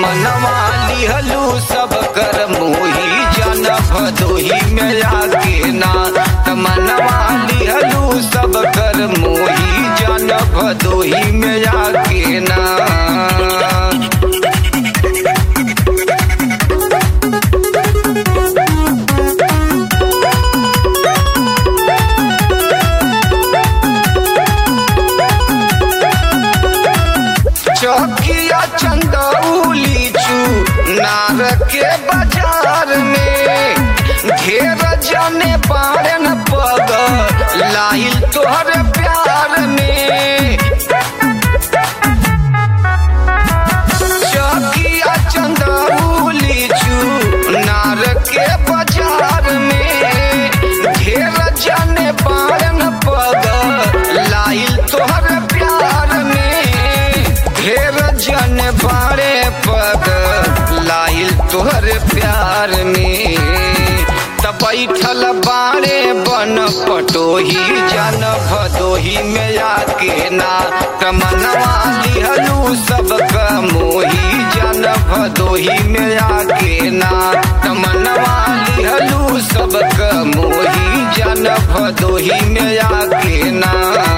तमनवा लिहलू सब कर मोही जन भदोही में आके ना तमनवा लिहलू सब कर मोही जन भदोही में आके ना चौकिया चंदौली चू नार के बाजार में घेर जाने बारन पग लाइल तोहर प्यार में चौकिया चंदौली चू नार के बाजार में घेर जाने बारन पग लाइल तोहर प्यार में ढेर जन बारे पग लाइल तोहर प्यार में त बैठल बारे बन पटोही जन भदोही में आके ना तमनवा लिहलू सब मोही जन भदोही में आके ना तमनवा लिहलू सब मोही जन भदोही में आके ना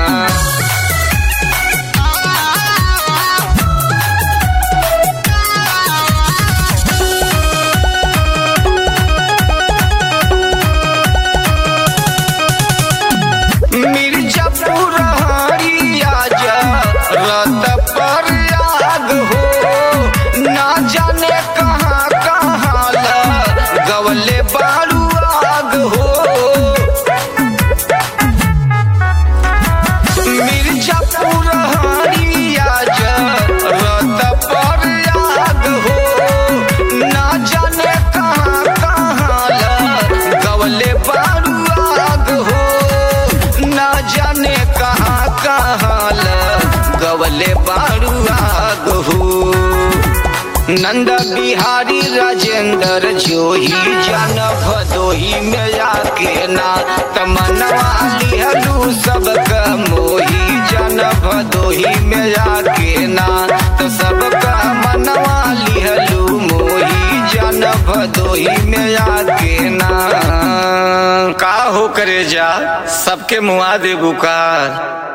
मिर्जापुर हरिया जा रत पर आग हो ना जाने कहाँ कहाँ ला गवले बारू आग हो मिर्जापुर हरिया जा रत पर आग हो ना जाने कहाँ कहाँ ला गवले बारू आग हो ना जाने कहाँ कहाँ ल गवले बारू आग हो नंद बिहारी राजेंद्र जोही जन भदोही में आके ना तमनवा लिहलू सब मोही जन भदोही में आके ना तो सबका मनवा लिहलू मोही जन भदोही में आके ना का हो करे जा सबके मुआ दे बुकार